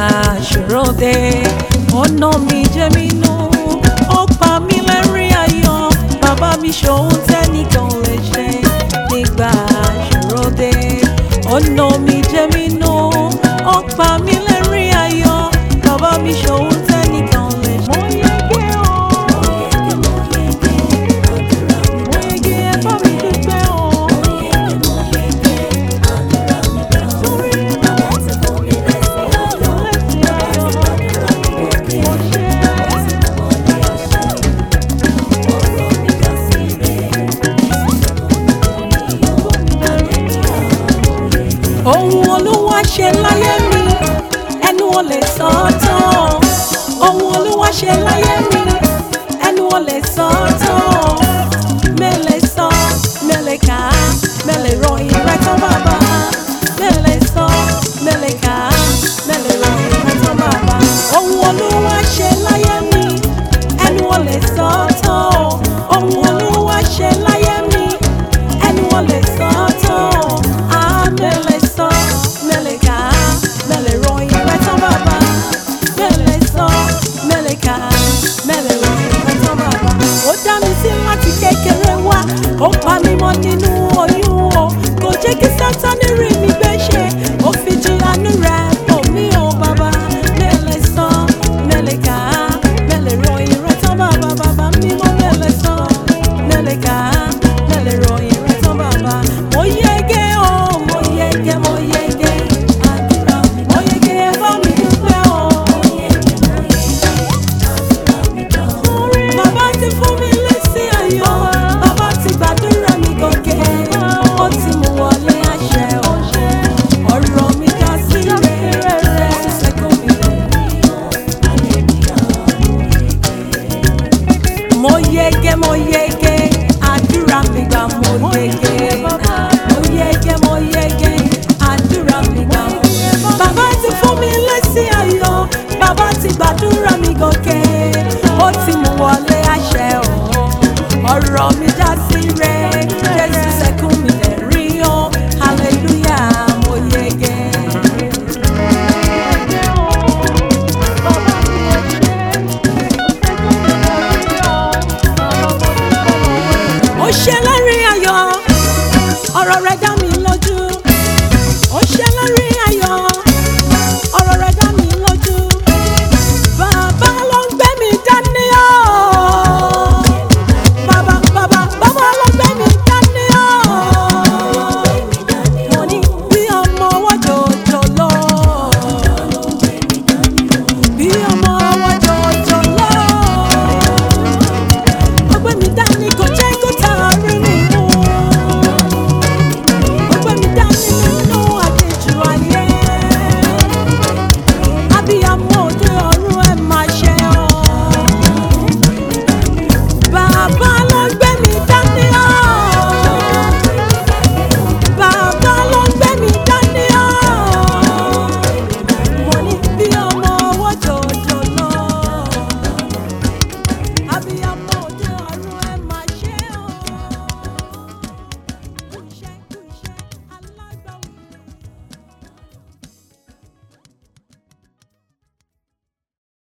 ṣòro dé ọ̀nà mi jẹ́ mi nù ó pa mí lẹ́rìn ayọ̀ bàbá mi ṣòun tẹ́nìkan ò lè ṣe nígbà ṣòro dé ọ̀nà mi jẹ́ mi nù ó pa mí lẹ́rìn ayọ̀ bàbá mi ṣòun tẹ́nìkan ò lè ṣe. mo yege o mo yege ẹ bá mi dúpẹ́ o. Torí bàbá ti fún mi lẹ́sìn ayọ̀ lẹ́sìn ayọ̀ mo ṣe ohun olúwa ṣe láyé mi ẹnu ò lè sọ ọ́ tán ohun olúwa ṣe láyé mi ẹnu ò lè sọ ọ́ tán mẹ́lẹ̀ sọ mẹ́lẹ̀ kà á mẹ́lẹ̀ ròyìn rẹ̀ tán bàbá mẹ́lẹ̀ sọ mẹ́lẹ̀ kà á mẹ́lẹ̀ ròyìn rẹ̀ tán bàbá ohun olúwa ṣe láyé mi ẹnu ò lè sọ ọ́ tán ohun olúwa ṣe láyé mi ẹnu ò lè sọ ọ́ tán á mẹ́lẹ̀ sọ mẹ́lẹ̀ kà á mẹ́lẹ̀ ròyìn rẹ̀ tán bàbá mẹ́lẹ̀ sọ mẹ́lẹ̀ kà á mẹ́lẹ̀ ròyìn rẹ̀ tán bàbá ó dá mi sí láti kékeré wá ó pa mí mọ́ nínú oyún o kò jẹ́ kí sátánì rí mi gbé ṣe ó fi jí àánú rẹ̀ bò mí o bàbá mẹ́lẹ̀ sọ mẹ́lẹ̀ kà á mẹ́lẹ̀ ròyìn rẹ̀ tán bàbá bàbá mímọ́ mẹ́lẹ̀ sọ mẹ́lẹ̀ kà á mẹ́lẹ̀ ròyìn rẹ̀ tán bàbá mo yege o mo yege mo yege àdúrà mi mo yege ẹ bá mi dúpẹ́ o. Bàbá ti fún mi lésì ayọ̀, bàbá ti gbàdúrà mi gòkè, ó ti mú wọlé àṣẹ ọ̀ṣẹ́, ọ̀rọ̀ mi já sí rere, ṣẹ́gun mi mo yege mo yege àdúrà mi gbà mo yege mo yege mo yege àdúrà mi gbà mo yege. bàbá ti fún mi lésì ayọ̀ bàbá ti gbàdúrà